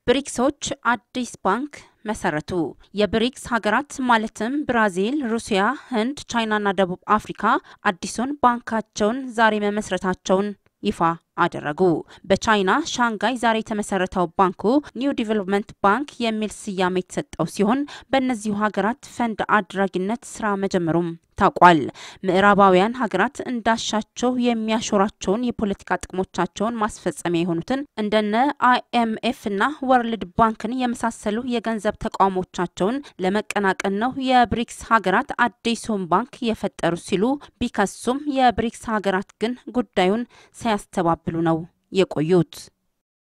ብሪክሶች አዲስ ባንክ መሰረቱ። የብሪክስ ሀገራት ማለትም ብራዚል፣ ሩሲያ፣ ህንድ፣ ቻይናና ደቡብ አፍሪካ አዲሱን ባንካቸውን ዛሬ መመስረታቸውን ይፋ አደረጉ። በቻይና ሻንጋይ ዛሬ የተመሰረተው ባንኩ ኒው ዲቨሎፕመንት ባንክ የሚል ስያሜ የተሰጠው ሲሆን በእነዚሁ ሀገራት ፈንድ አድራጊነት ስራ መጀመሩም ታውቋል። ምዕራባውያን ሀገራት እንዳሻቸው የሚያሾራቸውን የፖለቲካ ጥቅሞቻቸውን ማስፈጸሚያ የሆኑትን እንደነ አይኤምኤፍ እና ወርልድ ባንክን የመሳሰሉ የገንዘብ ተቋሞቻቸውን ለመቀናቀን ነው የብሪክስ ሀገራት አዲሱን ባንክ የፈጠሩ ሲሉ ቢከሱም የብሪክስ ሀገራት ግን ጉዳዩን ሳያስተባብሉ ነው የቆዩት።